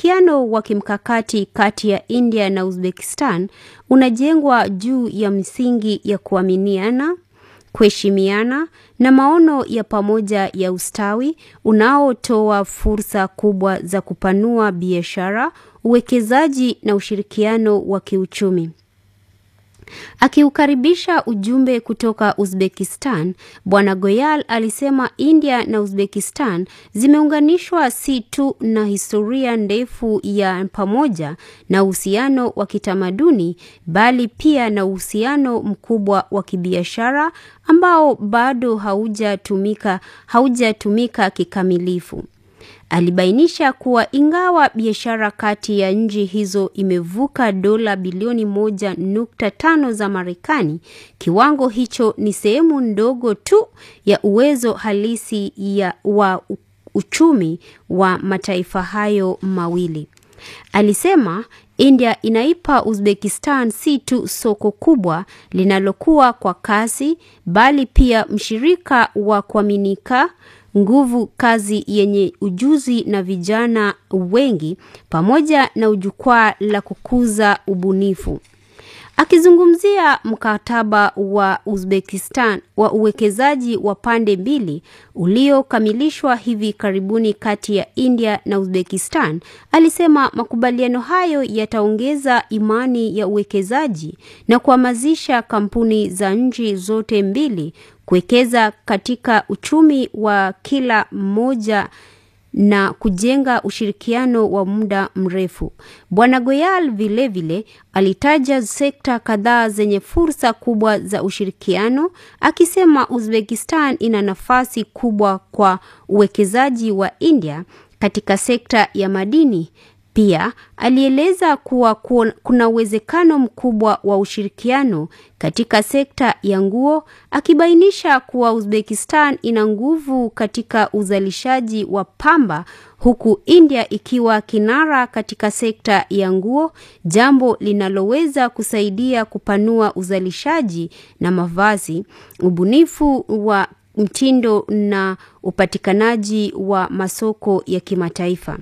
Ushirikiano wa kimkakati kati ya India na Uzbekistan unajengwa juu ya msingi ya kuaminiana, kuheshimiana na maono ya pamoja ya ustawi unaotoa fursa kubwa za kupanua biashara, uwekezaji na ushirikiano wa kiuchumi. Akiukaribisha ujumbe kutoka Uzbekistan, Bwana Goyal alisema India na Uzbekistan zimeunganishwa si tu na historia ndefu ya pamoja na uhusiano wa kitamaduni bali pia na uhusiano mkubwa wa kibiashara ambao bado haujatumika haujatumika kikamilifu. Alibainisha kuwa ingawa biashara kati ya nchi hizo imevuka dola bilioni moja nukta tano za Marekani, kiwango hicho ni sehemu ndogo tu ya uwezo halisi ya wa uchumi wa mataifa hayo mawili. Alisema India inaipa Uzbekistan si tu soko kubwa linalokuwa kwa kasi bali pia mshirika wa kuaminika nguvu kazi yenye ujuzi na vijana wengi pamoja na jukwaa la kukuza ubunifu. Akizungumzia mkataba wa Uzbekistan wa uwekezaji wa pande mbili uliokamilishwa hivi karibuni kati ya India na Uzbekistan, alisema makubaliano hayo yataongeza imani ya uwekezaji na kuhamasisha kampuni za nchi zote mbili kuwekeza katika uchumi wa kila mmoja na kujenga ushirikiano wa muda mrefu. Bwana Goyal vilevile alitaja sekta kadhaa zenye fursa kubwa za ushirikiano, akisema Uzbekistan ina nafasi kubwa kwa uwekezaji wa India katika sekta ya madini. Pia alieleza kuwa kuna uwezekano mkubwa wa ushirikiano katika sekta ya nguo, akibainisha kuwa Uzbekistan ina nguvu katika uzalishaji wa pamba huku India ikiwa kinara katika sekta ya nguo, jambo linaloweza kusaidia kupanua uzalishaji na mavazi, ubunifu wa mtindo na upatikanaji wa masoko ya kimataifa.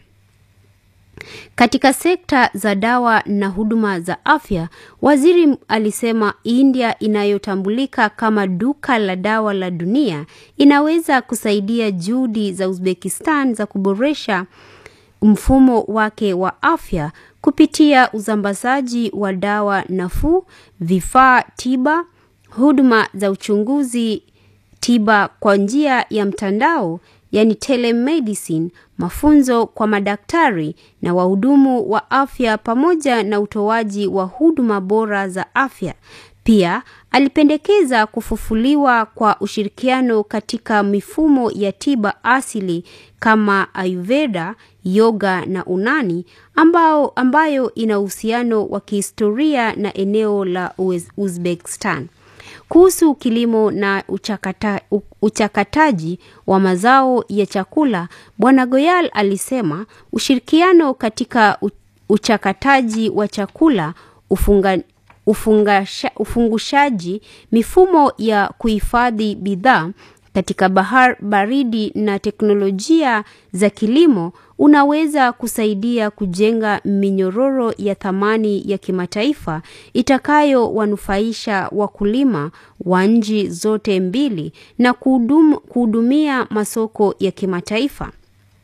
Katika sekta za dawa na huduma za afya, waziri alisema India inayotambulika kama duka la dawa la dunia inaweza kusaidia juhudi za Uzbekistan za kuboresha mfumo wake wa afya kupitia usambazaji wa dawa nafuu, vifaa tiba, huduma za uchunguzi tiba kwa njia ya mtandao yani telemedicine, mafunzo kwa madaktari na wahudumu wa afya pamoja na utoaji wa huduma bora za afya. Pia alipendekeza kufufuliwa kwa ushirikiano katika mifumo ya tiba asili kama Ayurveda, yoga na Unani ambao, ambayo ina uhusiano wa kihistoria na eneo la Uzbekistan. Kuhusu kilimo na uchakata, uchakataji wa mazao ya chakula, Bwana Goyal alisema ushirikiano katika uchakataji wa chakula ufunga, ufungasha, ufungushaji, mifumo ya kuhifadhi bidhaa katika bahar baridi na teknolojia za kilimo unaweza kusaidia kujenga minyororo ya thamani ya kimataifa itakayowanufaisha wakulima wa nchi zote mbili na kuhudum, kuhudumia masoko ya kimataifa.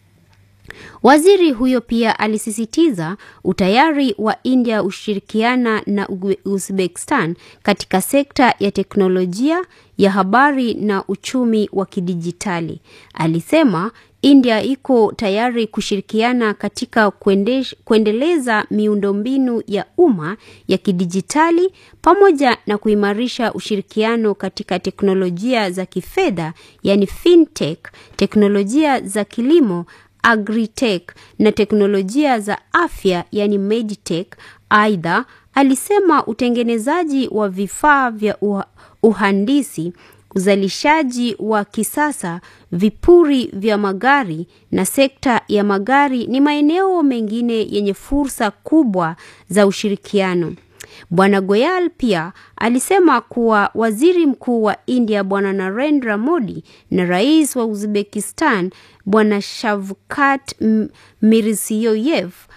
Waziri huyo pia alisisitiza utayari wa India ushirikiana na Uzbekistan katika sekta ya teknolojia ya habari na uchumi wa kidijitali. Alisema India iko tayari kushirikiana katika kuendesh, kuendeleza miundombinu ya umma ya kidijitali pamoja na kuimarisha ushirikiano katika teknolojia za kifedha, yani fintech, teknolojia za kilimo agritech na teknolojia za afya yani meditech. Aidha, alisema utengenezaji wa vifaa vya uhandisi, uzalishaji wa kisasa, vipuri vya magari na sekta ya magari ni maeneo mengine yenye fursa kubwa za ushirikiano. Bwana Goyal pia alisema kuwa waziri mkuu wa India Bwana Narendra Modi na rais wa Uzbekistan Bwana Shavkat Mirziyoyev